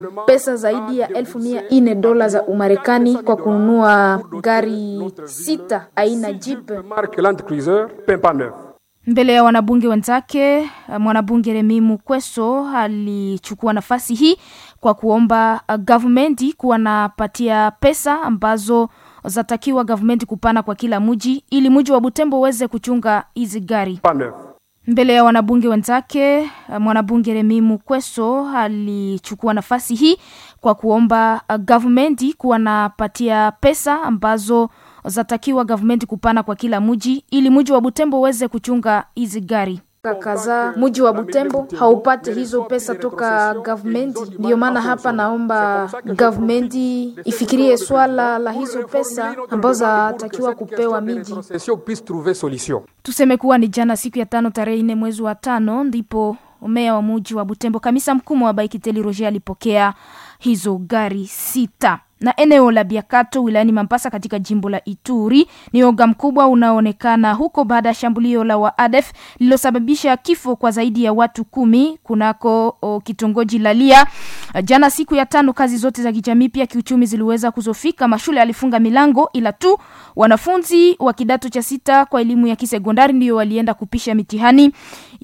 pesa zaidi ya elfu mia nne dola za Umarekani kwa kununua gari sita aina Jeep. marque Land Cruiser Pimpa Neuf. Mbele ya wanabunge wenzake, mwanabunge Remi Mukweso alichukua nafasi hii kwa kuomba uh, gavumenti kuwa napatia pesa ambazo zatakiwa gavumenti kupana kwa kila mji ili mji wa Butembo uweze kuchunga hizi gari. Pimpa Neuf. Mbele ya wanabunge wenzake, uh, mwanabunge Remi Mukweso alichukua nafasi hii kwa kuomba uh, gavumenti kuwa napatia pesa ambazo zatakiwa gavumenti kupana kwa kila mji ili mji wa Butembo uweze kuchunga hizi gari kadhaa. Mji wa Butembo haupate hizo pesa toka gavumenti, ndiyo maana hapa naomba gavumenti ifikirie swala la hizo pesa ambazo zatakiwa kupewa miji. Concession puisse trouver solution. Tuseme kuwa ni jana siku ya tano tarehe nne mwezi wa tano ndipo meya wa muji wa Butembo kamisa mkuu wa Baikiteli Roger alipokea hizo gari sita na eneo la Biakato wilayani Mambasa katika jimbo la Ituri ni oga mkubwa unaoonekana huko baada ya shambulio la waadef lililosababisha kifo kwa zaidi ya watu kumi kunako o, kitongoji Lalia. Jana siku ya tano, kazi zote za kijamii pia kiuchumi ziliweza kuzofika. Mashule yalifunga milango, ila tu wanafunzi wa kidato cha sita kwa elimu ya kisekondari ndio walienda kupisha mitihani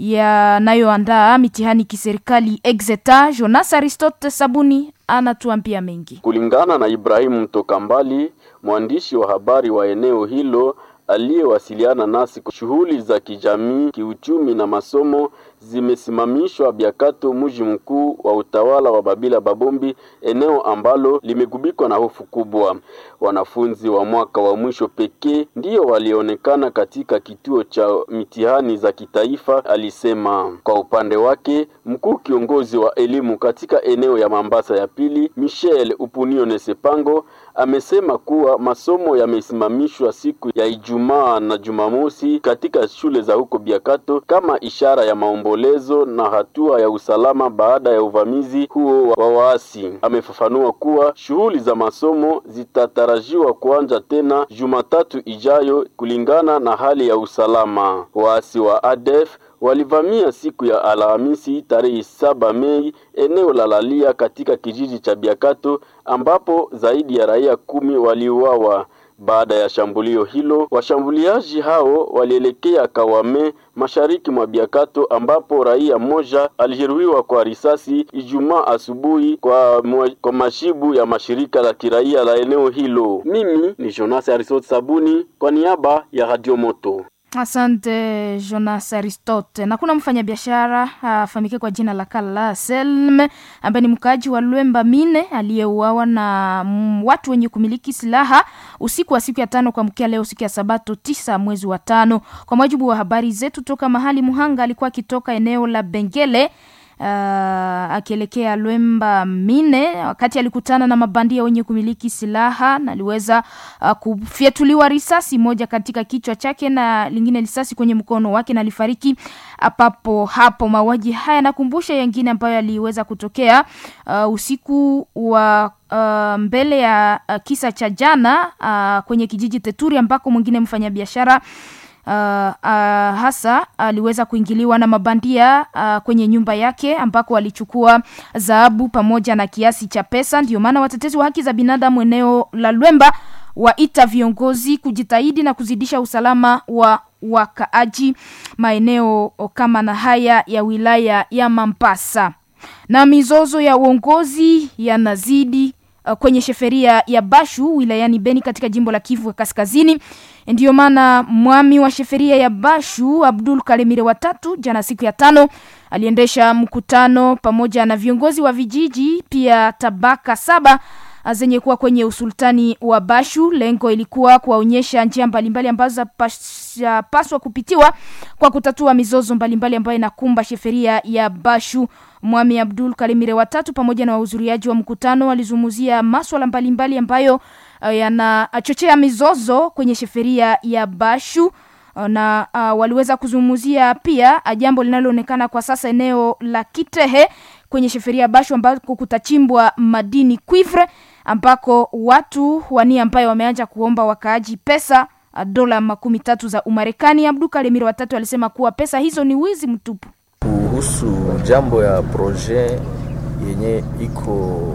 yanayoandaa mitihani kiserikali Exeta. Jonas Aristote Sabuni anatuambia mengi. Kulingana na Ibrahimu Mtoka Mbali, mwandishi wa habari wa eneo hilo aliyewasiliana nasi, shughuli za kijamii, kiuchumi na masomo zimesimamishwa Biakato, mji mkuu wa utawala wa Babila Babombi, eneo ambalo limegubikwa na hofu kubwa. Wanafunzi wa mwaka wa mwisho pekee ndiyo walionekana katika kituo cha mitihani za kitaifa, alisema. Kwa upande wake, mkuu kiongozi wa elimu katika eneo ya Mambasa ya pili, Michel Upunione Sepango, amesema kuwa masomo yamesimamishwa siku ya Ijumaa na Jumamosi katika shule za huko Biakato kama ishara ya maombolezo na hatua ya usalama baada ya uvamizi huo wa waasi. Amefafanua kuwa shughuli za masomo zitatarajiwa kuanza tena Jumatatu ijayo kulingana na hali ya usalama. Waasi wa ADF walivamia siku ya Alhamisi tarehe saba Mei eneo la Lalia katika kijiji cha Biakato ambapo zaidi ya raia kumi waliuawa. Baada ya shambulio hilo, washambuliaji hao walielekea Kawame mashariki mwa Biakato ambapo raia mmoja alijeruhiwa kwa risasi Ijumaa asubuhi kwa, mwa, kwa mashibu ya mashirika la kiraia la eneo hilo. Mimi ni Jonas Arisot Sabuni kwa niaba ya Radio Moto. Asante Jonas Aristote. Na kuna mfanyabiashara afahamike kwa jina la Kala Selme ambaye ni mkaaji wa Lwemba Mine aliyeuawa na mm, watu wenye kumiliki silaha usiku wa siku ya tano kwa mkia leo siku ya Sabato tisa mwezi wa tano. Kwa mujibu wa habari zetu toka mahali muhanga alikuwa akitoka eneo la Bengele uh, akielekea Lwemba Mine wakati alikutana na mabandia wenye kumiliki silaha na aliweza uh, kufyatuliwa risasi moja katika kichwa chake na lingine risasi kwenye mkono wake na alifariki papo hapo. Mauaji haya nakumbusha yengine ambayo yaliweza kutokea uh, usiku wa uh, mbele ya uh, kisa cha jana uh, kwenye kijiji Teturi ambako mwingine mfanyabiashara Uh, uh, hasa aliweza uh, kuingiliwa na mabandia uh, kwenye nyumba yake ambako walichukua dhahabu pamoja na kiasi cha pesa. Ndio maana watetezi wa haki za binadamu eneo la Lwemba waita viongozi kujitahidi na kuzidisha usalama wa wakaaji maeneo kama na haya ya wilaya ya Mampasa. Na mizozo ya uongozi yanazidi uh, kwenye sheferia ya Bashu wilayani Beni katika jimbo la Kivu Kaskazini. Ndiyo maana mwami wa sheferia ya Bashu Abdul Kalemire watatu jana siku ya tano aliendesha mkutano pamoja na viongozi wa vijiji pia tabaka saba zenye kuwa kwenye usultani wa Bashu. Lengo ilikuwa kuwaonyesha njia mbalimbali ambazo zapaswa kupitiwa kwa kutatua mizozo mbalimbali ambayo inakumba sheferia ya Bashu. Mwami Abdul Kalimire watatu pamoja na wahudhuriaji wa mkutano walizungumzia maswala mbalimbali ambayo uh, yanachochea mizozo kwenye sheferia ya Bashu na uh, waliweza kuzungumzia pia jambo linaloonekana kwa sasa eneo la Kitehe kwenye sheferia ya Bashu ambako kutachimbwa madini cuivre ambako watu wania ambayo wameanza kuomba wakaaji pesa dola makumi tatu za Umarekani. Abdu Kalemire watatu alisema kuwa pesa hizo ni wizi mtupu. Kuhusu jambo ya projet yenye iko